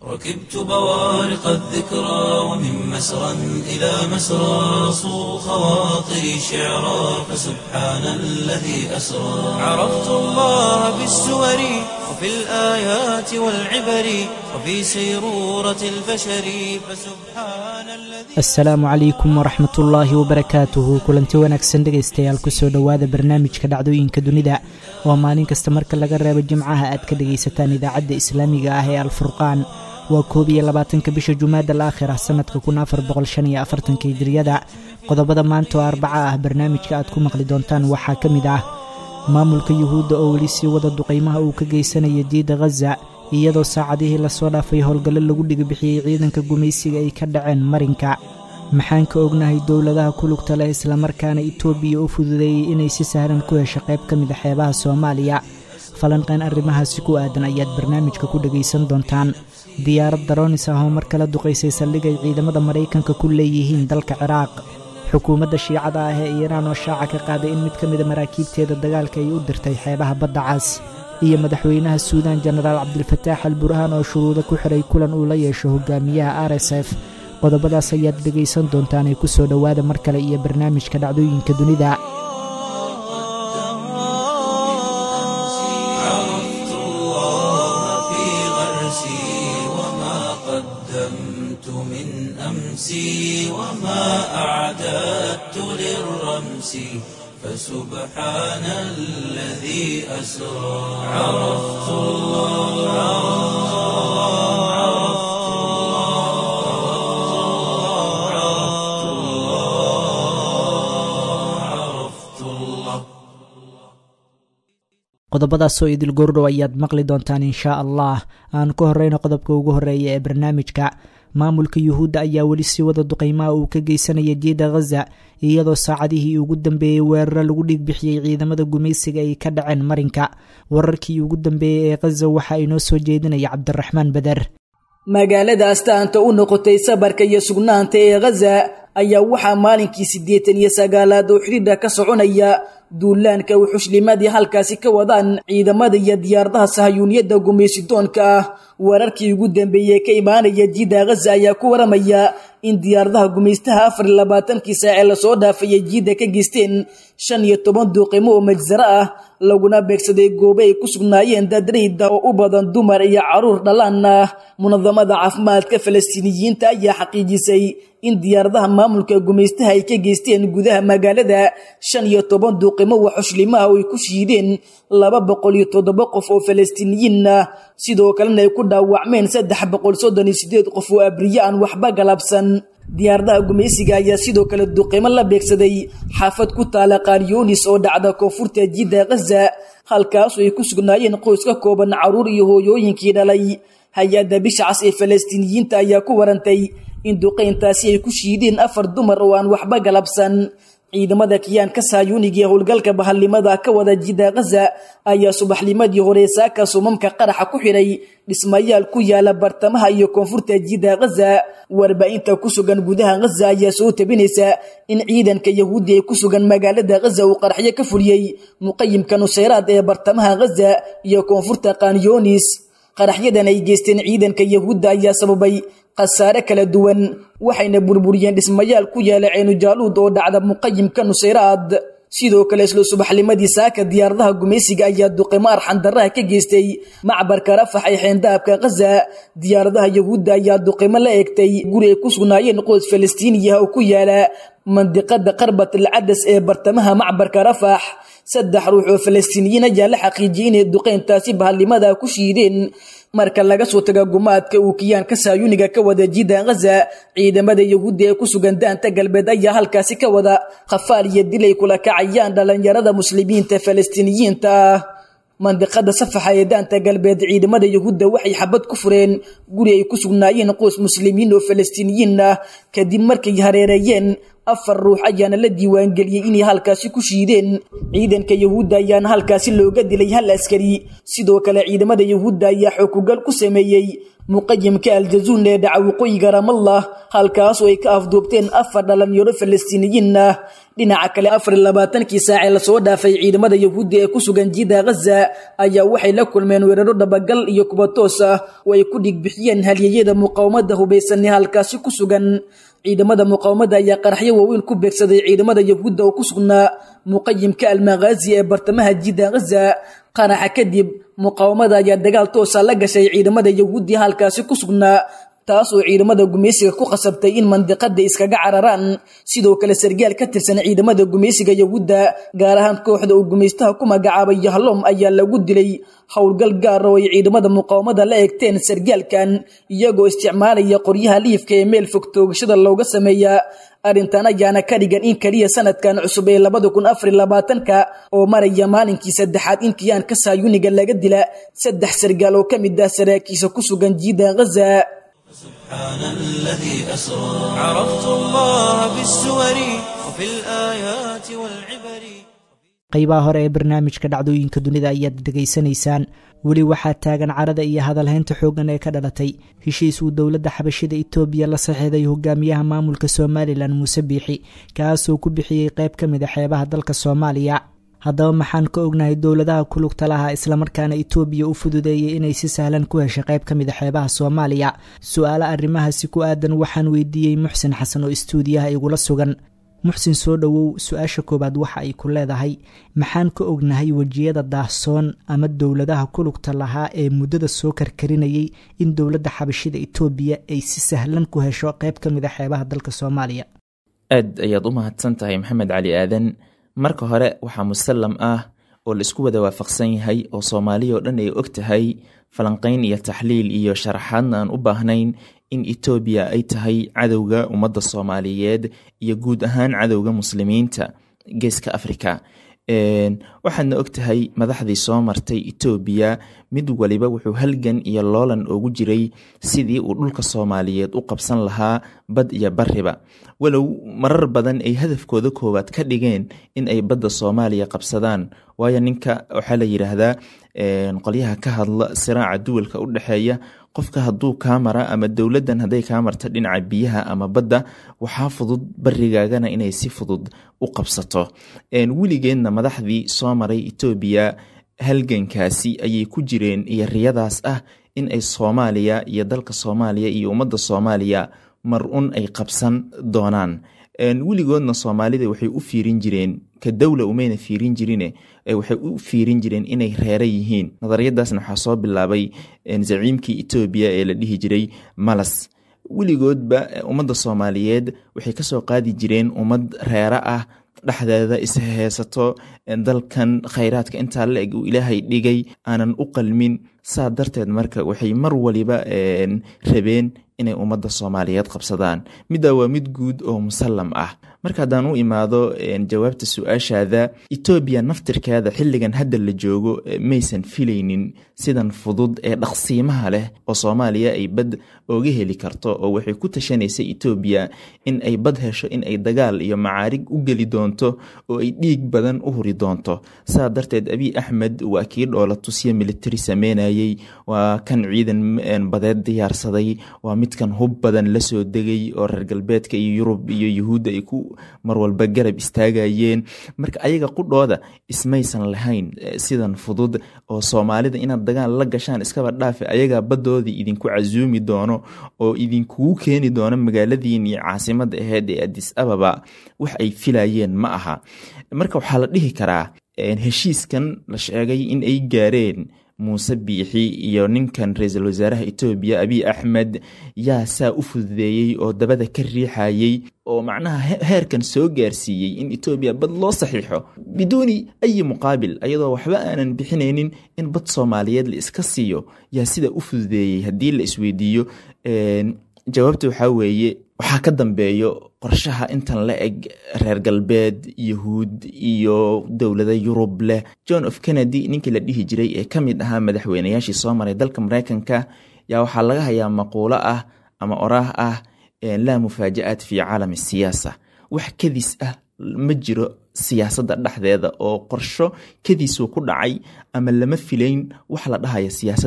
ركبت بوارق الذكرى ومن مسرى إلى مسرى صو خواطري شعرا فسبحان الذي أسرى عرفت الله بالسور وفي الآيات والعبر وفي سيرورة البشر فسبحان الذي asalaamu calaykum waraxmat ullaahi wabarakaatuhu kulanti wanaagsan dhegaystayaal kusoo dhowaada barnaamijka dhacdooyinka dunida oo maalin kasta marka laga reebo jimcaha aad ka dhegaysataan idaacadda islaamiga ah ee alfurqaan waa koob iyo labaatanka bisha jumaada alaakhira sanadka kun afar boqol shan iyo afartanka hijiriyada qodobada maanta oo arbaca ah barnaamijka aad ku maqli doontaan waxaa ka mid ah maamulka yuhuudda oo weli sii wada duqaymaha uu ka geysanaya diida khaza iyadoo saacadihii lasoo dhaafay howlgallo lagu dhigabixiyey ciidanka gumaysiga ay ka dhaceen marinka maxaan ka ognahay dowladaha ku lugta leh islamarkaana itoobiya u fududeeyey inay si sahlan ku hesho qayb ka mid a xeebaha soomaaliya falanqeen arrimahaasi ku aadan ayaad barnaamijka ku dhegaysan doontaan diyaarad daroonis ah oo mar kale duqaysay saldhig ay ciidamada maraykanka ku leeyihiin dalka ciraaq xukuumadda shiicada ah ee iiraan oo shaaca ka qaaday in mid ka mida maraakiibteeda dagaalka ay u dirtay xeebaha badda cas iyo madaxweynaha suudaan jenaraal cabdilfataax al burhaan oo shuruudo ku xiray kulan uu la yeesho hogaamiyaha r s f qodobadaas ayaad dhegaysan doontaan ee kusoo dhowaada mar kale iyo barnaamijka dhacdooyinka dunida عرفت الله في غرسي وما قدمت من أمسي وما أعددت للرمس فسبحان الذي أسرى عرفت الله عرفت الله عرفت الله عرفت الله qodobadaasoo idil goordhow ayaad maqli doontaan inshaa allah aan ku horeyno qodobka ugu horeeya ee barnaamijka maamulka yuhuudda ayaa weli sii wada duqaymaha uu ka geysanaya diida khaza iyadoo saacadihii ugu dambeeyey weeraro lagu dhiigbixiyey ciidamada gumaysiga ay ka dhaceen marinka wararkii ugu dambeeyey ee khaza waxa inoo soo jeedinaya cabdiraxmaan bader magaalada astaanta u noqotay sabarka iyo sugnaanta ee khaza ayaa waxaa maalinkii siddeetan iyo sagaalaad oo xidhiidha ka soconaya duulaanka wuxushlimadii halkaasi ka wadaan ciidamada iyo diyaaradaha sahayuuniyadda gumaysidoonka ah wararkii ugu dambeeyey ka imaanaya jiida khaza ayaa ku waramaya in diyaaradaha gumaystaha afar iyo labaatankii saacee lasoo dhaafayay jiidda ka geysteen shan iyo toban duuqimo oo majsaro ah laguna beegsaday goobo ay ku sugnaayeen dadrayda oo u badan dumar iyo caruur dhalaan ah munadamada caafimaadka falastiiniyiinta ayaa xaqiijisay in diyaaradaha maamulka gumaystaha ay ka geysteen gudaha magaalada shan iyo toban duuqimo waxushlimaha oo ay ku shiideen laba boqol iyo toddoba qof oo falastiiniyiin ah sidoo kalena ay ku dhaawacmeen saddex boqol soddon iyo sideed qof oo abriye aan waxba galabsan diyaaradaha gumaysiga ayaa sidoo kale duqimo la beegsaday xaafad ku taala qaariyoonis oo dhacda koonfurta jidda khaza halkaasoo ay ku sugnaayeen qoys ka kooban caruur iyo hooyooyinkii dhalay hay-adda bisha cas ee falastiiniyiinta ayaa ku warantay in duqayntaasi ay ku shiideen afar dumar oo aan waxba galabsan ciidamada kiyaanka saayuuniga ee howlgalka bahalnimada ka wada jidda khaza ayaa subaxnimadii hore saaka sumamka qaraxa ku xidhay dhismayaal ku yaala bartamaha iyo koonfurta jidda khaza warbaahinta ku sugan gudaha khaza ayaa soo tabinaysa in ciidanka yahuudi ee ku sugan magaalada khaza uu qaraxyo ka fuliyey muqayimka nusayraad ee bartamaha khaza iyo koonfurta kanyonis qaraxyadan ay geysteen ciidanka yahuudda ayaa sababay khasaare kala duwan waxayna burburiyeen dhismayaal ku yaala ceenujaaluud oo dhacda muqayimka nusayraad sidoo kale isla subaxnimadii saaka diyaaradaha gumaysiga ayaa duqimo arxandaraha ka geystay macbarka rafax ee xeendaabka khaza diyaaradaha yahuudda ayaa duqimo la eegtay guri ay ku sugnaayeen qoys falastiiniya oo ku yaala mandiqada qarbat alcadas ee bartamaha macbarka rafax saddex ruux oo falastiiniyiin ayaa la xaqiijiyey inay duqeyntaasi bahalnimada ku shiideen marka laga soo taga gumaadka uu kiyaanka saayuniga ka wada jidda khaza ciidamada yahuudda ee ku sugan daanta galbeed ayaa halkaasi ka wada khafaal iyo dilay kula kacayaan dhallinyarada muslimiinta falastiiniyiinta ah mandiqada safaxa ee daanta galbeed ciidamada yahuudda waxay xabad ku fureen guri ay ku sugnaayeen qoys muslimiin oo falastiiniyiin ah kadib markay hareereeyeen afar ruux ayaana la diiwaangeliyey inay halkaasi ku shiideen ciidanka yahuudda ayaana halkaasi looga dilay hal askari sidoo kale ciidamada yahuudda ayaa xookugal ku sameeyey muqayimka aljazuun ee dhaca waqooyiga ramallah halkaasoo ay ka afduubteen afar dhalinyaro falastiiniyiin ah dhinaca kale afar iyo labaatankii saacee lasoo dhaafay ciidamada yahuudda ee ku sugan jiida ghaza ayaa waxay la kulmeen weeraro dhabagal iyo kuba toos ah oo ay ku dhigbixiyeen halyeyada muqaawamada hubaysan ee halkaasi ku sugan ciidamada muqaawamada ayaa qaraxyo waaweyn ku beegsaday ciidamada yahuudda oo ku sugnaa muqayimka almaghazi ee bartamaha jiida ghaza qaraxa kadib muqaawamada ayaa dagaal toosa la gashay ciidamada yahuuddi halkaasi ku sugnaa taas oo ciidamada gumaysiga ku qasabtay in mandiqada iskaga cararaan sidoo kale sargaal ka tirsan ciidamada gumaysiga yahuudda gaar ahaan kooxda uu gumaystaha ku magacaabay yahlom ayaa lagu dilay howlgal gaara oo ay ciidamada muqaawamada la eegteen sargaalkan iyagoo isticmaalaya qoryaha liifka ee meel fog toogashada looga sameeya arrintan ayaana ka dhigan in keliya sanadkan cusub ee labada kun afar iyo labaatanka oo maraya maalinkii saddexaad in kiyaanka saayuniga laga dila saddex sargaal oo ka mid ah saraakiisa ku sugan jiida ghaza سبحان الذي أسرى عرفت الله بالسور وفي الآيات والعبر qaybaha hore ee barnaamijka dhacdooyinka dunida ayaad dhegaysanaysaan weli waxaa taagan carada iyo hadalhaynta xooggan ee ka dhalatay heshiis uu dowladda xabashida itoobiya la saxiixday hogaamiyaha maamulka somalilan muuse biixi kaasoo ku bixiyey qayb ka mid a xeebaha dalka soomaaliya haddaba maxaan ka ognahay dowladaha ku lugta lahaa islamarkaana itoobiya u fududeeyey inay si sahlan ku heshay qayb ka mid a xeebaha soomaaliya su-aale arrimahaasi ku aadan waxaan weydiiyey muxsin xasan oo istuudiyaha igula sugan muxsin soo dhowow su-aasha koowaad waxa ay ku leedahay maxaan ka ognahay wejiyada daahsoon ama dowladaha ku lugta lahaa ee muddada soo karkarinayay in dowladda xabashida itoobiya ay si sahlan ku hesho qayb ka mid a xeebaha dalka soomaaliya aad ayaad u mahadsan tahay maxamed cali aadan marka hore waxaa musallam ah oo laisku wada waafaqsan yahay oo soomaaliya oo dhan ay og tahay falanqayn iyo taxliil iyo sharaxaadna aan u baahnayn in etoobiya ay tahay cadowga ummadda soomaaliyeed iyo guud ahaan cadowga muslimiinta geeska africa waxaadna og tahay madaxdii soo martay etoobiya mid waliba wuxuu halgan iyo loolan ugu jiray sidii uu dhulka soomaaliyeed u qabsan lahaa bad iyo bariba walow marar badan ay hadafkooda koowaad ka dhigeen in ay badda soomaaliya qabsadaan waayo ninka waxaa la yidhaahdaa qolyaha ka hadla siraaca duwalka u dhexeeya qofka hadduu kaa mara ama dowladdan hadday kaa marta dhinaca biyaha ama badda waxaa fudud barigaagana inay si fudud u qabsato weligeedna madaxdii soo maray etoobiya halgankaasi ayay ku jireen iyo riyadaas ah in ay soomaaliya iyo dalka soomaaliya iyo ummadda soomaaliya mar un ay qabsan doonaan weligoodna soomaalida waxay u fiirin jireen ka dowla umayna fiirin jirine waxay u fiirin jireen inay reera yihiin nadariyadaasna waxaa soo bilaabay zaciimkii etoobiya ee la dhihi jiray malas weligoodba ummadda soomaaliyeed waxay kasoo qaadi jireen ummad reera ah dhexdeeda isheysato dalkan khayraadka intaa la eg uu ilaahay dhigay aanan u qalmin saa darteed marka waxay mar waliba rabeen inay ummadda soomaaliyeed qabsadaan middaa waa mid guud oo musallam ah marka haddaan u imaado jawaabta su-aashaada etoobiya naftirkeeda xilligan hadda la joogo maysan filaynin sidan fudud ee dhaqsiimaha leh oo soomaaliya ay bad ooga heli karto oo waxay ku tashanaysay etoobiya in ay bad hesho in ay dagaal iyo macaarig u geli doonto oo ay dhiig badan u huri doonto saa darteed abiy axmed waa kii dhoola tusya militari sameynayey waa kan ciidan badeed diyaarsaday waa midkan hub badan la soo degay oo reer galbeedka iyo yurub iyo yuhuudda ay ku marwalba garab istaagayeen marka ayaga qudhooda ismaysan lahayn sidan fudud oo soomaalida inaad dagaal la gashaan iskaba dhaafe ayagaa baddoodii idinku casuumi doono oo idinkugu keeni doono magaaladiin iyo caasimadda aheyd ee adis ababa wax ay filayeen ma aha marka waxaa la dhihi karaa heshiiskan la sheegay in ay gaareen muuse biixi iyo ninkan ra-iisul wasaaraha etoobiya abiy axmed yaa saa u fududeeyey oo dabada ka riixayey oo macnaha heerkan soo gaarsiiyey in etoobiya bad loo saxiixo biduuni ayi muqaabil ayadoo waxba aanan bixinaynin in bad soomaaliyeed la iska siiyo yaa sida u fududeeyey haddii la isweydiiyo jawaabta waxaa weeye waxaa ka dambeeyo qorshaha intan la eg reer galbeed yahuud iyo dowlada yurub leh john of kennedy ninkii la dhihi jiray ee ka mid ahaa madaxweynayaashii soo maray dalka mareykanka yaa waxaa laga hayaa maquulo ah ama oraah ah laa mufaaja-aat fi caalami siyaasa wax kadis ah ma jiro siyaasadda dhexdeeda oo qorsho kadiisuu ku dhacay ama lama filayn wax la dhahaya siyaasadda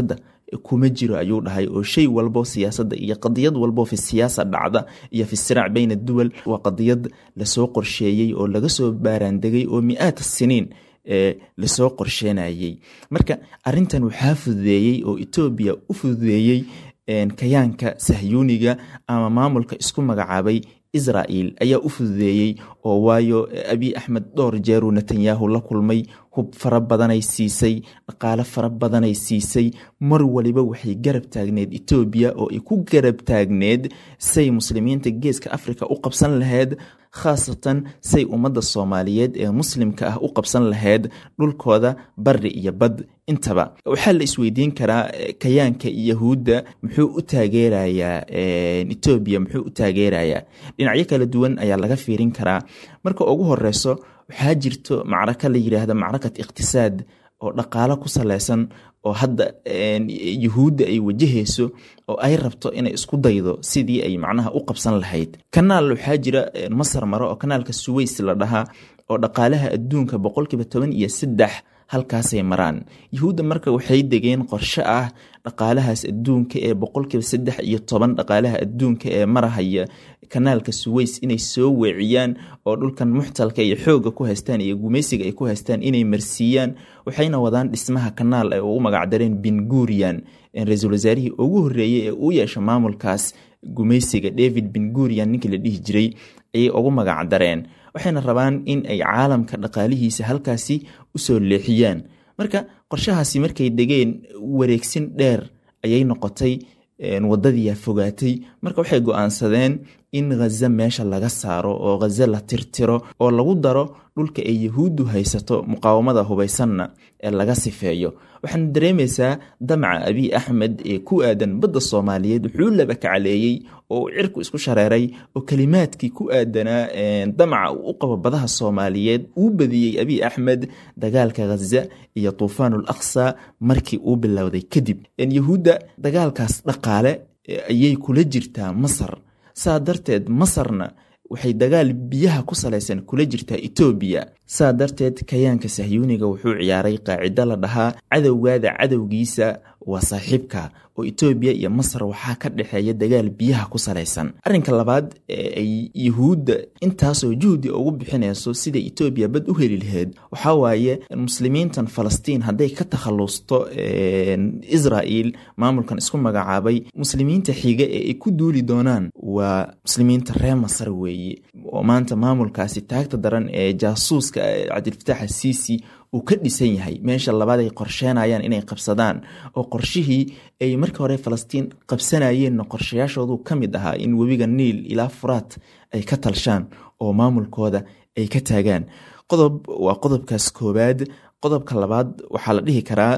kuma jiro ayuu dhahay oo shay walbo siyaasadda iyo qadiyad walbo fi siyaasa dhacda iyo fi siraac bayna duwal waa qadiyad lasoo qorsheeyey oo laga soo baaraandegay oo mi-aad siniin lasoo qorsheenayey marka arintan waxaa fududeeyey oo etoobiya u fududeeyey kayaanka sahyuuniga ama maamulka isku magacaabay israel ayaa u fududeeyey oo waayo abiy axmed dhowr jeeruu netanyahu la kulmay hub fara badanay siisay dhaqaale fara badanay siisay mar waliba waxay garab taagneed etoobiya oo ay ku garab taagneed say muslimiinta geeska africa u qabsan lahayd khaasatan say ummadda soomaaliyeed ee muslimka ah u qabsan lahayd dhulkooda bari iyo bad intaba waxaa la isweydiin karaa kayaanka yahuudda muxuu u taageerayaa etoobiya muxuu u taageerayaa dhinacyo kala duwan ayaa laga fiirin karaa marka ugu horeyso waxaa jirto macraka la yidhaahda macrakat iqtisaad oo dhaqaalo ku saleysan oo hadda yuhuudda ay wajahayso oo ay rabto inay isku daydo sidii ay macnaha u qabsan lahayd kanaal waxaa jira masar maro oo kanaalka suweys la dhahaa oo dhaqaalaha adduunka boqolkiiba toban iyo saddex halkaasay maraan yuhuudda marka waxay degeen qorshe ah dhaqaalahaas adduunka ee boqolkiiba saddex iyo toban dhaqaalaha adduunka ee marahaya kanaalka suweys inay soo weeciyaan oo dhulkan muxtalka iyo xooga ku haystaan iyo gumaysiga ay ku haystaan inay marsiiyaan waxayna wadaan dhismaha kanaal ay ugu magacdareen bingurian ra-iisul wasaarihii ugu horreeyey ee uu yeesha maamulkaas gumaysiga david bingurian ninkii la dhihi jiray ayay ugu magacdareen waxayna rabaan in ay caalamka dhaqaalihiisa halkaasi usoo leexiyaan marka qorshahaasi markay degeen wareegsin dheer ayay noqotay wadadiia fogaatay marka waxay go-aansadeen in khaza meesha laga saaro oo khaza la tirtiro oo lagu daro dhulka ay yahuuddu haysato muqaawamada hubaysanna ee laga sifeeyo waxaana dareemaysaa damaca abiy axmed ee ku aadan badda soomaaliyeed wuxuu laba kacaleeyey oo uu cirku isku shareeray oo kelimaadkii ku aadanaa damaca uu u qabo badaha soomaaliyeed uu badiyey abiy axmed dagaalka khaza iyo tuufaanul aqsa markii uu bilowday kadib yahuudda dagaalkaas dhaqaale ayay kula jirtaa masar saa darteed masarna waxay dagaal biyaha ku salaysan kula jirtaa etoobiya saa darteed kayaanka sahyuuniga wuxuu ciyaaray qaacido la dhahaa cadowgaada cadowgiisa waa saaxiibka oo etoobiya iyo masar waxaa ka dhexeeya dagaal biyaha ku salaysan arrinka labaad ee ay yuhuudda intaasoo juhdi ugu bixinayso siday etoobiya bad u heli laheyd waxaa waaye muslimiintan falastiin hadday ka takhalusto israel maamulkan isku magacaabay muslimiinta xiga ee ay ku duuli doonaan waa muslimiinta reer masar weeye oo maanta maamulkaasi taagta daran ee jaasuuska cabdilfataax asiisi uu ka dhisan yahay meesha labaad ay qorsheenayaan inay qabsadaan oo qorshihii ay markii hore falastiin qabsanayeenna qorshayaashoodu ka mid ahaa in webiga niil ilaa furaat ay ka talshaan oo maamulkooda ay ka taagaan qodob waa qodobkaas koowaad qodobka labaad waxaa la dhihi karaa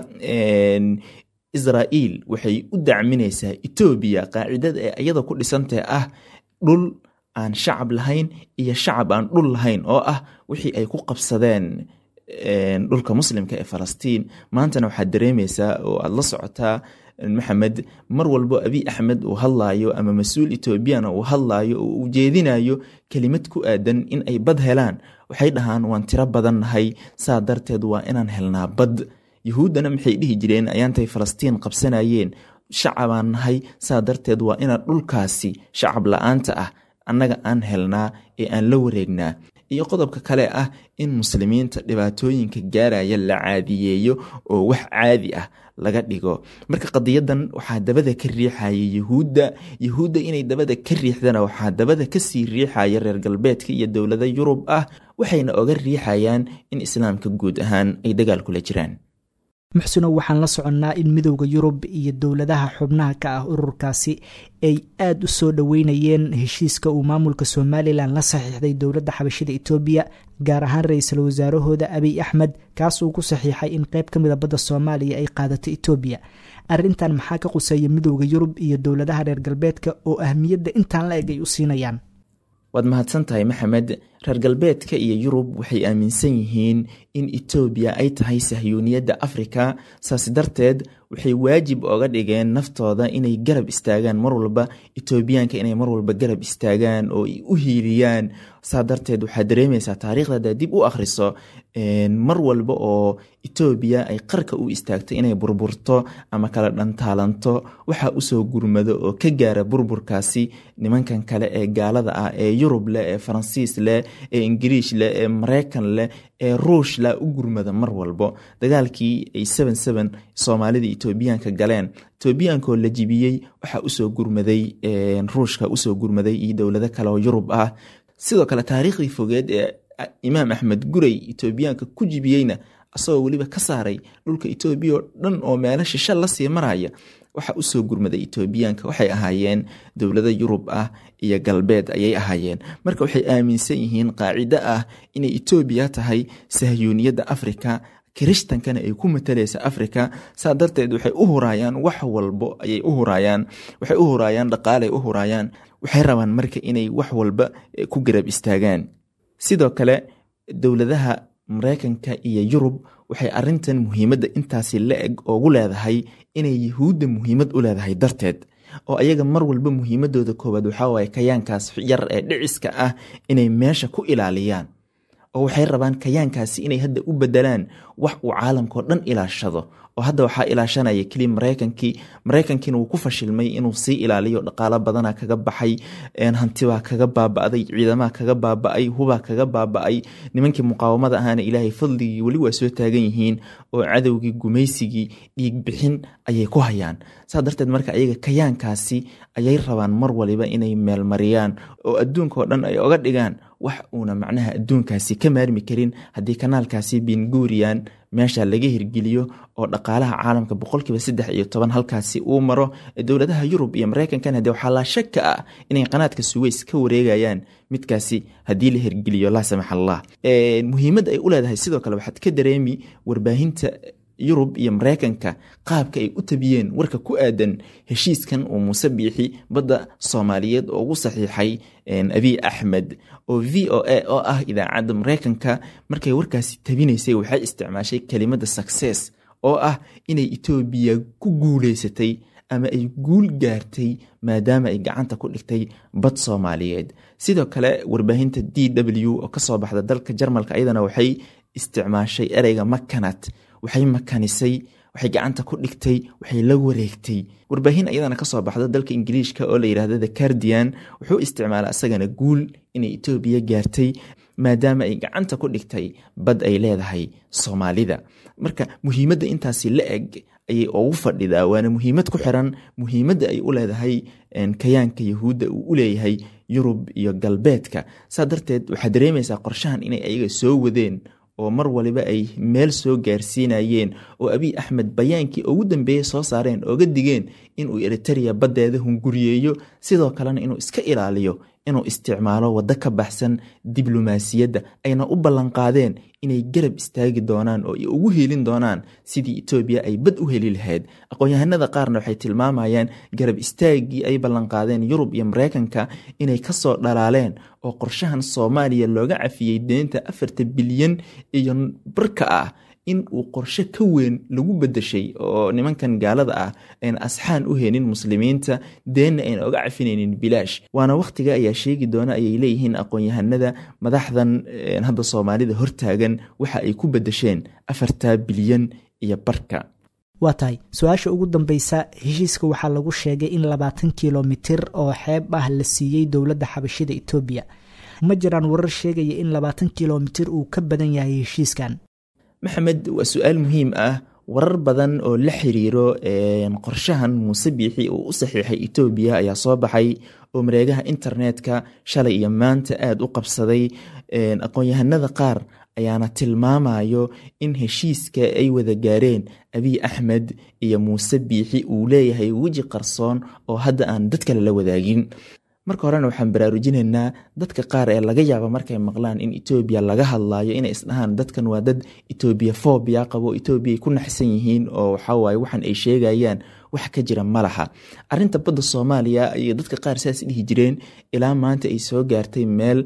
israa'iil waxay u dacminaysaa etoobiya qaacidada ee iyada ku dhisantae ah dhul aan shacab lahayn iyo shacab aan dhul lahayn oo ah wixii ay ku qabsadeen dhulka muslimka ee falastiin maantana waxaad dareemaysaa oo aada la socotaa maxamed mar walbo abiy axmed uu hadlaayo ama mas-uul etoobiyana uu hadlaayo oo uu jeedinayo kelimad ku aadan in ay bad helaan waxay dhahaan waan tiro badan nahay saa darteed waa inaan helnaa bad yuhuuddana maxay dhihi jireen ayaantay falastiin qabsanayeen shacabaan nahay saa darteed waa inaan dhulkaasi shacab la-aanta ah annaga aan helnaa ee aan la wareegnaa iyo qodobka kale ah in muslimiinta dhibaatooyinka gaaraya la caadiyeeyo oo wax caadi ah laga dhigo marka qadiyadan waxaa dabada ka riixaya yuhuudda yuhuudda inay dabada ka riixdana waxaa dabada kasii riixaya reer galbeedka iyo dowlada yurub ah waxayna oga riixayaan in islaamka guud ahaan ay dagaal kula jiraan muxsunow waxaan la soconnaa in midowda yurub iyo dowladaha xubnaha ka ah ururkaasi ay aada u soo dhoweynayeen heshiiska uu maamulka somalilan la saxiixday dowladda xabashida etoobiya gaar ahaan ra-iisul wasaarahooda abiy axmed kaas uu ku saxiixay in qeyb ka mida badda soomaaliya ay qaadato etoobiya arrintan maxaa ka quseeya midowda yurub iyo dowladaha reer galbeedka oo ahmiyadda intaan la eg ay u siinayaan waad mahadsan tahay maxamed reer galbeedka iyo yurub waxay aaminsan yihiin in etoobiya ay tahay sahyuuniyadda afrika saas darteed waxay waajib oga dhigeen naftooda inay garab istaagaan mar walba etoobiyaanka inay mar walba garab istaagaan oo u hiiliyaan saa darteed waxaa dareemaysaa taariikhda haddaad dib u akhriso mar walba oo etoobiya ay qarka u istaagto inay burburto ama kala dhantaalanto waxaa usoo gurmado oo ka gaara burburkaasi nimankan kale ee gaalada ah ee yurub leh ee faransiis leh ee ingiriish leh ee mareykan leh ee ruush leh u gurmada mar walbo dagaalkii ay soomaalida etoobiyaanka galeen etoobiyaankaoo la jibiyey waxaa usoo gurmaday ruushka usoo gurmaday iyo dowlado kale oo yurub ah sidoo kale taariikhdii fogeed ee imaam axmed gurey etoobiyaanka ku jibiyeyna asagoo weliba ka saaray dhulka etoobiya oo dhan oo meelo shisha lasii maraya waxaa usoo gurmaday etoobiyaanka waxay ahaayeen dowlado yurub ah iyo galbeed ayay ahaayeen marka waxay aaminsan yihiin qaacido ah inay etoobiya tahay sahyuuniyadda afrika kirishtankana ay ku matalaysa afrika saa darteed waxay u huraayaan wax walbo ayay u huraayaan waxay u huraayaan dhaqaalay u huraayaan waxay rabaan marka inay wax walba ku garab istaagaan sidoo kale dowladaha mareykanka iyo yurub waxay arintan muhiimadda intaasi la eg oogu leedahay inay yahuudda muhiimad u leedahay darteed oo ayaga mar walba muhiimadooda koowaad waxaa waaye kayaankaas yar ee dhiciska ah inay meesha ku ilaaliyaan oo waxay rabaan kayaankaasi inay hadda u bedelaan wax uu caalamkao dhan ilaashado oo hadda waxaa ilaashanaya keliya mareykankii mareykankiina wuu ku fashilmay inuu sii ilaaliyo dhaqaalo badana kaga baxay hantibaa kaga baaba'day ciidamaha kaga baaba'ay hubaa kaga baaba'ay nimankii muqaawamada ahaana ilaahay fadligii weli waa soo taagan yihiin oo cadowgii gumaysigii dhiig bixin ayay ku hayaan saa darteed marka ayaga kayaankaasi ayay rabaan mar waliba inay meelmariyaan oo adduunka oo dhan ay oga dhigaan wax uuna macnaha adduunkaasi ka maarmi karin haddii kanaalkaasi bingurian meesha laga hirgeliyo oo dhaqaalaha caalamka boqolkiiba saddex iyo toban halkaasi uu maro dowladaha yurub iyo mareykankana dee waxaa laa shaka ah inay qanaadka suweys ka wareegayaan midkaasi haddii la hirgeliyo laa samax allah muhiimadda ay u leedahay sidoo kale waxaad ka dareemi warbaahinta yurub iyo mareykanka qaabka ay u tabiyeen warka ku aadan heshiiskan uu muuse biixi badda soomaaliyeed oo ugu saxiixay abiy axmed oo v o a oo ah idaacadda mareykanka markay warkaasi tabinaysay waxay isticmaashay kelimada success oo ah inay etoobiya ku guuleysatay ama ay guul gaartay maadaama ay gacanta ku dhigtay bad soomaaliyeed sidoo kale warbaahinta d w oo kasoo baxda dalka jarmalka ayadana waxay isticmaashay ereyga makanat waxay makanisay waxay gacanta ku dhigtay waxay la wareegtay warbaahin ayadana kasoo baxda dalka ingiliishka oo la yidhahdo the cardian wuxuu isticmaala asagana guul inay etoobiya gaartay maadaama ay gacanta ku dhigtay bad ay leedahay soomaalida marka muhiimadda intaasi la eg ayay ugu fadhidaa waana muhiimad ku xiran muhiimadda ay u leedahay kayaanka yahuudda uu u leeyahay yurub iyo galbeedka saa darteed waxaad dareemaysaa qorshahan inay ayaga soo wadeen oo mar waliba ay meel soo gaarsiinayeen oo abiy axmed bayaankii ugu dambeeyey soo saareen ooga digeen inuu eritereya baddeeda hunguriyeeyo sidoo kalena inuu iska ilaaliyo inuu isticmaalo waddo ka baxsan diblomaasiyadda ayna u ballanqaadeen inay garab istaagi doonaan oo ugu helin doonaan sidii etoobiya ay bad u heli lahayd aqoon-yahanada qaarna waxay tilmaamayaan garab istaagii ay ballanqaadeen yurub iyo mareykanka inay kasoo dhalaaleen oo qorshahan soomaaliya looga cafiyey deynta afarta bilyan iyo barka ah in uu qorshe ka weyn lagu bedeshay oo nimankan gaalada ah ayna asxaan u helin muslimiinta deenna ayna oga cafinaynin bilaash waana wakhtiga ayaa sheegi doona ayay leeyihiin aqoon-yahanada madaxdan hadda soomaalida hortaagan waxa ay ku bedesheen afarta bilyan iyo barka waa tahay su-aasha ugu dambeysa heshiiska waxaa lagu sheegay in labaatan kilomitir oo xeeb ah la siiyey dowladda xabashida etoobiya ma jiraan warar sheegaya in labaatan kilomitir uu ka badan yahay heshiiskan maxamed waa su-aal muhiim ah warar badan oo la xiriiro qorshahan muuse biixi uu u saxiixay etoobiya ayaa soo baxay oo mareegaha internetka shalay iyo maanta aada u qabsaday aqoon-yahanada qaar ayaana tilmaamayo in heshiiska ay wada gaareen abiy axmed iyo muuse biixi uu leeyahay weji qarsoon oo hadda aan dad kale la wadaagin marka horena waxaan baraarujinaynaa dadka qaar ee laga yaaba markay maqlaan in etoobiya laga hadlayo inay isdhahaan dadkan waa dad etoobiya fobia qabo etoobiya ay ku naxsan yihiin oo waxawaaye waxaan ay sheegayaan wax ka jira malaha arinta badda soomaaliya iyo dadka qaar saas dhihi jireen ilaa maanta ay soo gaartay meel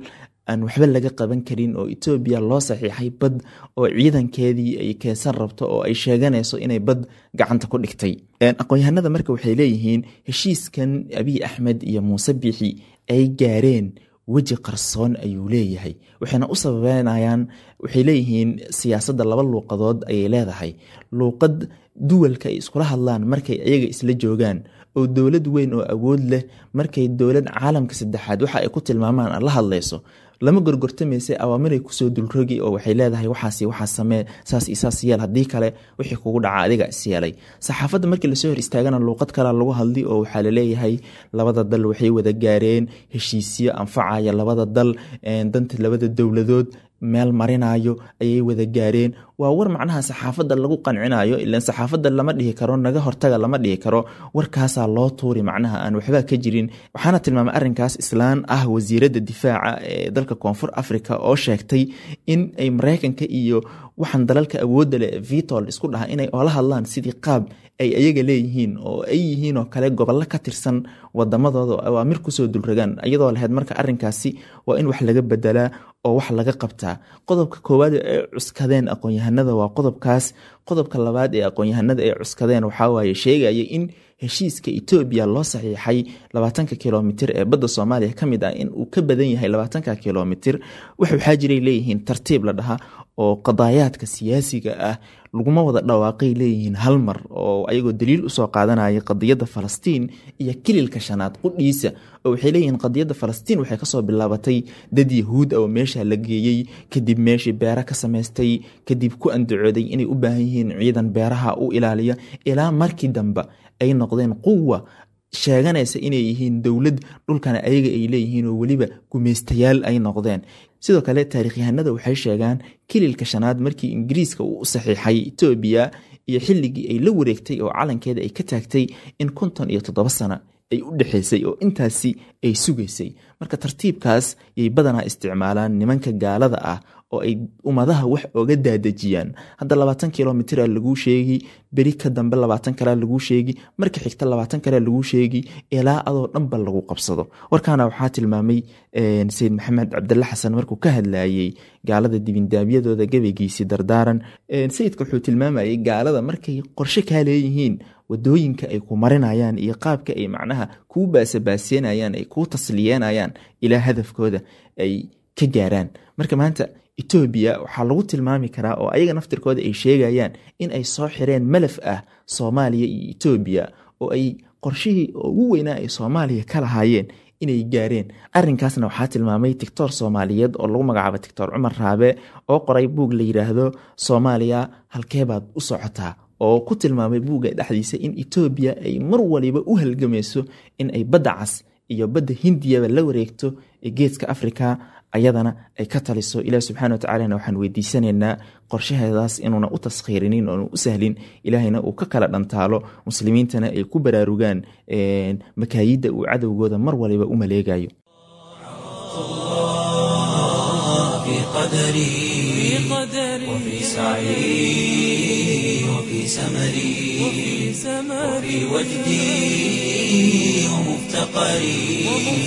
aan waxba laga qaban karin oo etoobiya loo saxiixay bad oo ciidankeedii ay keensan rabto oo ay sheeganayso inay bad gacanta ku dhigtay aqoon-yahanada marka waxay leeyihiin heshiiskan abiy axmed iyo muuse biixi ay gaareen weji qarsoon ayuu leeyahay waxayna u sababeynayaan waxay leeyihiin siyaasadda laba luuqadood ayay leedahay luuqad duwalka ay iskula hadlaan markay iyaga isla joogaan oo dowlad weyn oo awood leh markay dowlad caalamka saddexaad waxa ay ku tilmaamaan la hadlayso lama gorgortamaysa awaamiray kusoo dulrogi oo waxay leedahay waxaas waxaa samee saas iyo saas yeel haddii kale wixii kugu dhaca adiga is yeelay saxaafadda markii lasoo hor istaagana luuqad kalea lagu hadli oo waxaa laleeyahay labada dal waxay wada gaareen heshiisyo anfacaya labada dal danta labada dowladood meel marinayo ayay wada gaareen waa war macnaha saxaafadda lagu qancinayo ilan saxaafadda lama dhihi karo naga hortaga lama dhihi karo warkaasaa loo tuuri macnaha aan waxba ka jirin waxaana tilmaamay arrinkaas islaan ah wasiiradda difaaca ee dalka koonfur africa oo sheegtay in ay mareykanka iyo waxaan dalalka awoodda leh vitol isku dhaha inay oola hadlaan sidii qaab ay ayaga leeyihiin oo ay yihiin oo kale gobollo ka tirsan wadamadooda oo awaamir kusoo dulragaan iyadoo lahayd marka arrinkaasi waa in wax laga bedelaa oo wax laga qabtaa qodobka koowaad ee cuskadeen aqoon-yahanada waa qodobkaas qodobka labaad ee aqoon-yahanada ay cuskadeen waxawaaye sheegaya in heshiiska etoobiya loo saxiixay labaatanka kilomitir ee badda soomaaliya ka mid ah in uu ka badan yahay labaatanka kilomitir wax waxaa jiray leeyihiin tartiib la dhaha oo qadaayaadka siyaasiga ah laguma wada dhawaaqay leeyihiin hal mar oo ayagoo daliil usoo qaadanaya qadiyadda falastiin iyo kililka shanaad qudhiisa oo waxay leeyihiin qadiyadda falastiin waxay kasoo bilaabatay dad yahuud oo meesha la geeyey kadib meeshii beera ka samaystay kadib ku andacooday inay u baahan yihiin ciidan beeraha u ilaaliya ilaa markii dambe ay noqdeen quwa sheeganaysa inay yihiin dowlad dhulkana ayaga ay leeyihiin oo weliba gumeystayaal ay noqdeen sidoo kale taarikhyahanada waxay sheegaan kililka shanaad markii ingiriiska uu u saxiixay etoobiya iyo xilligii ay la wareegtay oo calankeeda ay ka taagtay in konton iyo toddoba sano ay u dhexaysay oo intaasi ay sugaysay marka tartiibkaas yay badanaa isticmaalaan nimanka gaalada ah oo ay ummadaha wax oga daadejiyaan hadda labaatan kilomitira laguu sheegi beri ka dambe labaatan kalea laguu sheegi marka xigta labaatan kalea laguu sheegi ilaa adoo dhanba lagu qabsado warkaana waxaa tilmaamay sayid maxamed cabdalla xasan markuu ka hadlayey gaalada dibindaabyadooda gabaygiisii dardaaran sayidka wuxuu tilmaamayay gaalada markay qorshe kaa leeyihiin wadooyinka ay ku marinayaan iyo qaabka ay macnaha kuu baasabaaseenayaan ay kuu tasliyeenayaan ilaa hadafkooda ay ka gaaraan marka maanta etoobiya waxaa lagu tilmaami karaa oo ayaga naftirkooda ay sheegayaan in ay soo xireen malaf ah soomaaliya iyo etoobiya oo ay qorshihii ugu weynaa ay soomaaliya ka lahaayeen inay gaareen arrinkaasna waxaa tilmaamay tictor soomaaliyeed oo lagu magacaabo tictor cumar raabe oo qoray buug la yidhaahdo soomaaliya halkeebaad u socotaa oo ku tilmaamay buugga dhexdiisa in etoobiya ay mar waliba u halgamayso in ay badda cas iyo badda hindiyaba la wareegto ee geeska afrika ayadana ay ka taliso ilaah subxana watacalana waxaan weydiisanaynaa qorshaheedaas inuuna u taskhiirinin oona u sahlin ilaahayna uu ka kala dhantaalo muslimiintana ay ku baraarugaan makaayidda uu cadowgooda mar waliba u maleegayo وفي سعي وفي سمري وفي وجدي ومفتقري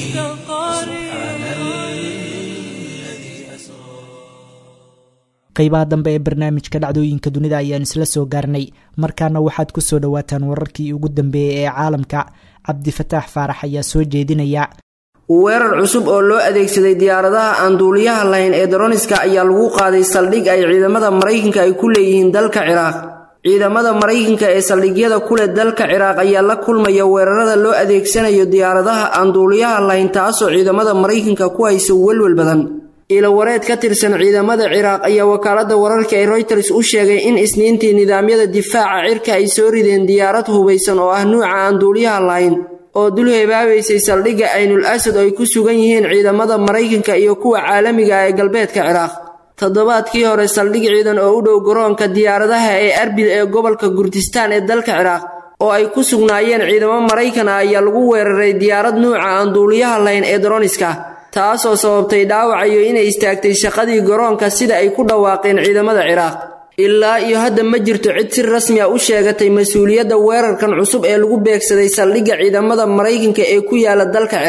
qaybaha dambe ee barnaamijka dhacdooyinka dunida ayaan isla soo gaarnay markaana waxaad ku soo dhowaataan wararkii ugu dambeeyey ee caalamka cabdifataax faarax ayaa soo jeedinaya weerar cusub oo loo adeegsaday diyaaradaha aan duuliyaha lahayn ee daroniska ayaa lagu qaaday saldhig ay ciidamada maraykanka ay ku leeyihiin dalka ciraaq ciidamada maraykanka ee saldhigyada kuleh dalka ciraaq ayaa la kulmaya weerarada loo adeegsanayo diyaaradaha aan duuliyaha lahayn taasoo ciidamada maraykanka ku haysa welwel badan ilawareed ka tirsan ciidamada ciraaq ayaa wakaaladda wararka ee royters u sheegay in isniintii nidaamyada difaaca cirka ay soo rideen diyaarad hubaysan oo ah nuuca aan duuliyaha lahayn oo dul hebaabaysay saldhigga aynul asad oo ay ku sugan yihiin ciidamada maraykanka iyo kuwa caalamiga ah ee galbeedka ciraaq toddobaadkii hore saldhig ciidan oo u dhow garoonka diyaaradaha ee arbil ee gobolka gurdistaan ee dalka ciraaq oo ay ku sugnaayeen ciidamo maraykan ah ayaa lagu weeraray diyaarad nuuca aan duuliyaha lahayn ee daroniska taasoo sababtay dhaawacayo inay istaagtay shaqadii garoonka sida ay ku dhawaaqeen ciidamada ciraaq ilaa iyo hadda ma jirto cid si rasmi a u sheegatay mas-uuliyadda weerarkan cusub ee lagu beegsaday saldhigga ciidamada maraykanka ee ku yaala dalka ciraaq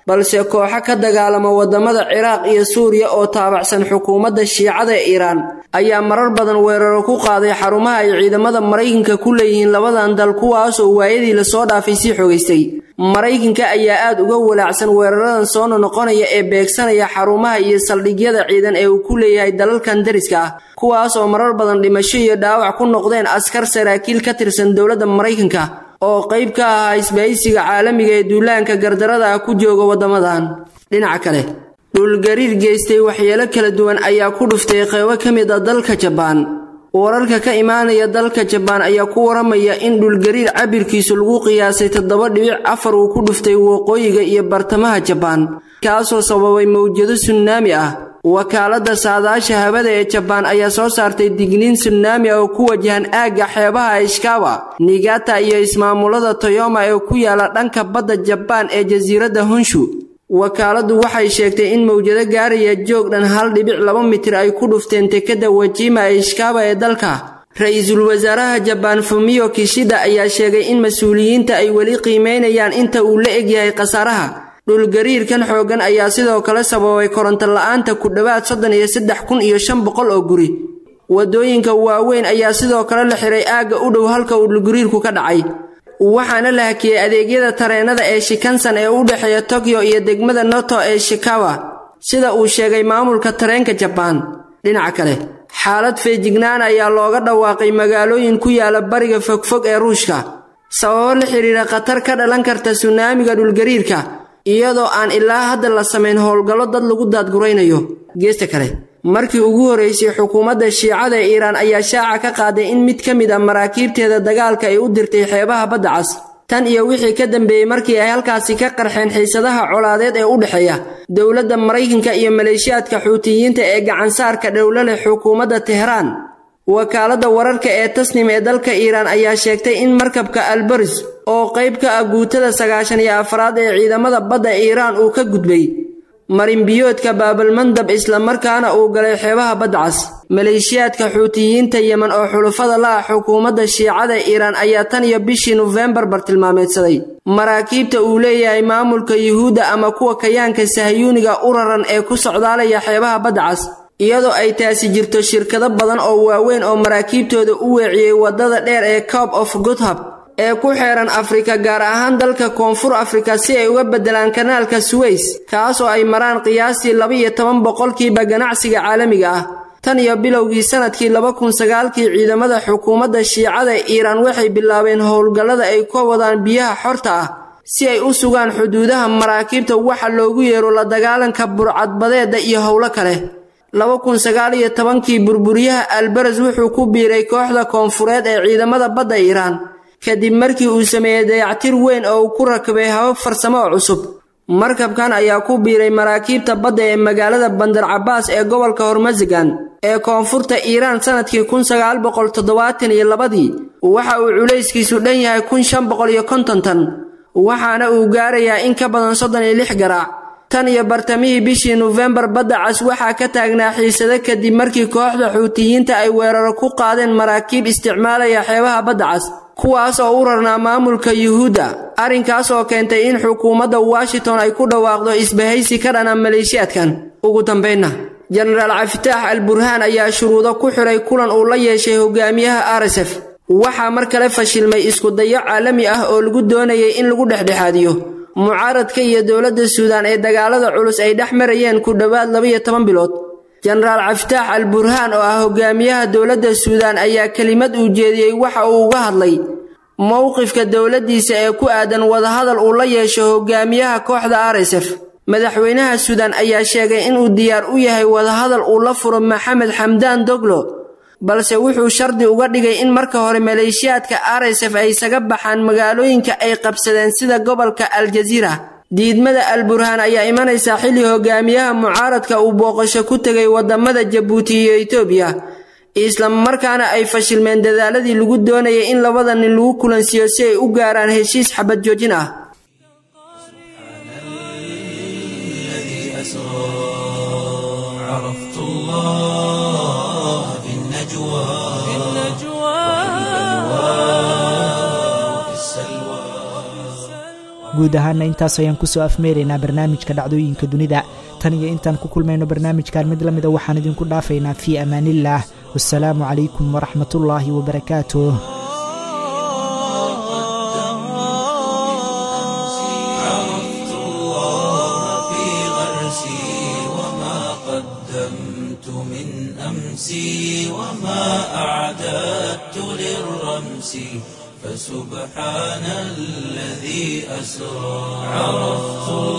balse kooxo ka dagaalama waddamada ciraaq iyo suuriya oo taabacsan xukuumadda shiicada ee iiraan ayaa marar badan weeraro ku qaaday xarumaha ay ciidamada maraykanka ku leeyihiin labadan dal kuwaasoo waayadii lasoo dhaafay sii xogaystay maraykanka ayaa aad uga walaacsan weeraradan soo noqonaya ee beegsanaya xarumaha iyo saldhigyada ciidan ee uu ku leeyahay dalalkan dariska ah kuwaas oo marar badan dhimasho iyo dhaawac ku noqdeen askar saraakiil ka tirsan dowladda maraykanka oo qayb ka ahaa isbahaysiga caalamiga ee duulaanka gardarada ah ku jooga waddamadan dhinaca kale dhulgariir geystay waxyeelo kala duwan ayaa ku dhuftay qeybo ka mid a dalka jabaan wararka ka imaanaya dalka jabaan ayaa ku waramaya in dhulgariir cabirkiisu lagu qiyaasay toddoba dhibic afar uu ku dhuftay waqooyiga iyo bartamaha jabaan kaasoo sababay mawjado sunnaami ah wakaaladda saadaasha hawada ee jabaan ayaa soo saartay digniin sunnaami ah oo ku wajahan aagga xeebaha ishkawa nigata iyo ismaamulada toyoma ee ku yaala dhanka badda jabaan ee jasiiradda honshu wakaaladdu waxay sheegtay in mawjado gaaraya joog dhan hal dhibic laba mitir ay ku dhufteen tekadda wajima ee ishkawa ee dalka ra-iisul wasaaraha jabaan fumiyo kishida ayaa sheegay in mas-uuliyiinta ay weli qiimeynayaan inta uu la egyahay khasaaraha dhulgariirkan xooggan ayaa sidoo kale sababay koronto la-aanta ku dhowaad soddon iyo saddex kun iyo shan boqol oo guri waddooyinka waaweyn ayaa sidoo kale la xiray aagga u dhow halka uu dhulgariirku ka dhacay waxaana la hakiyey adeegyada tareennada ee shikansan ee u dhexeeya tokyo iyo degmada noto ee shikawa sida uu sheegay maamulka tareenka jabaan dhinaca kale xaalad feejignaan ayaa looga dhawaaqay magaalooyin ku yaala bariga fogfog ee ruushka sababo la xidhiira khatar ka dhalan karta sunaamiga dhulgariirka iyadoo aan ilaa hadda la samayn howlgallo dad lagu daadguraynayo geesta kale markii ugu horraysay xukuumadda shiicada ee iiraan ayaa shaaca ka qaaday in mid ka mid a maraakiibteeda dagaalka ay u dirtay xeebaha badda cas tan iyo wixii ka dambeeyey markii ay halkaasi ka qarxeen xiisadaha colaadeed ee u dhexeeya dowladda maraykanka iyo maleeshiyaadka xuutiyiinta ee gacansaarka dhowlo leh xukuumadda tehraan wakaaladda wararka ee tasnim ee dalka iiraan ayaa sheegtay in markabka albaris oo qayb ka ah guutada sagaashan iyo afraad ee ciidamada badda iiraan uu ka gudbay marinbiyoodka baabalmandab islamarkaana uu galay xeebaha badda cas maleeshiyaadka xuutiyiinta yemen oo xulufada la ah xukuumadda shiicada iiraan ayaa tan iyo bishii nofembar bartilmaameedsaday maraakiibta uu leeyahay maamulka yuhuudda ama kuwa kayaanka sahyuuniga u raran ee ku socdaalaya xeebaha badda cas iyadoo ay taasi jirto shirkado badan oo waaweyn oo maraakiibtooda u weeciyey waddada dheer ee cob of gothab ee ku xeeran afrika gaar ahaan dalka koonfur afrika si ay uga beddelaan kanaalka suweys kaasoo ay maraan qiyaastii laba-iyo toban boqolkiiba ganacsiga caalamiga ah tan iyo bilowgii sannadkii laba kun sagaalkii ciidamada xukuumadda shiicada iiraan waxay bilaabeen howlgallada ay ka wadaan biyaha xorta ah si ay u sugaan xuduudaha maraakiibta waxa loogu yeero la dagaalanka burcadbadeedda iyo howlo kale laba kun sagaal iyo tobankii burburyaha albaras wuxuu ku biiray kooxda koonfureed ee ciidamada badda iiraan kadib markii uu sameeyey dayactir weyn oo uu ku rakabay habab farsamo oo cusub markabkan ayaa ku biiray maraakiibta badda ee magaalada bandar cabaas ee gobolka hormasagan ee koonfurta iiraan sannadkii kun sagaal boqol toddobaatan iyo labadii waxa uu culayskiisu dhan yahay kun shan boqol iyo konton tan waxaana uu gaarayaa in ka badan soddon iyo lix garaac tan iyo bartamihii bishii nofembar badda cas waxaa ka taagnaa xiisado kadib markii kooxda xuutiyiinta ay weeraro ku qaadeen maraakiib isticmaalaya xeebaha badda cas kuwaas oo u rarnaa maamulka yuhuudda arrinkaas oo keentay in xukuumadda washington ay ku dhawaaqdo isbahaysi ka dhana maleeshiyaadkan ugu dambaynna jenaraal cafitaax al burhaan ayaa shuruudo ku xidhay kulan uu la yeeshay hogaamiyaha rsf waxaa mar kale fashilmay iskudayo caalami ah oo lagu doonayay in lagu dhexdhexaadiyo mucaaradka iyo dowladda suudaan ee dagaalada culus ay dhex marayeen ku dhowaad labaiyo toban bilood jenaraal cafitaax al burhaan oo ah hogaamiyaha dowladda suudaan ayaa kelimad uu jeediyey waxa uu uga hadlay mowqifka dowladdiisa ee ku aadan wadahadal uu la yeesho hogaamiyaha kooxda rsf madaxweynaha suudaan ayaa sheegay inuu diyaar u yahay wadahadal uu la furo maxamed xamdaan doglo balse wuxuu shardi uga dhigay in marka hore maleeshiyaadka rsf ay isaga baxaan magaalooyinka ay qabsadeen sida gobolka aljaziira diidmada al burhaan ayaa imanaysaa xilli hogaamiyaha mucaaradka uu booqasho ku tegay waddamada jabuuti iyo etoobiya islamarkaana ay fashilmeen dadaaladii lagu doonayay in labada nin lagu kulansiiyo si ay u gaaraan heshiis xabad joojin ah عرفت الله في النجوى في النجوى وفي السلوى guud ahaana intaas ayaan kusoo afmeeraynaa barnaamijka dhacdooyinka dunida tan iyo intaan ku kulmayno barnaamijkan mid la mida waxaan idinku dhaafaynaa fii amaaniillaah wasalaamu calaykum waraxmatullaahi wabarakaatuh عرفت الله في غرسي وما قدمت من أمسي وما أعددت للرمس فسبحان الذي أسرى عرفت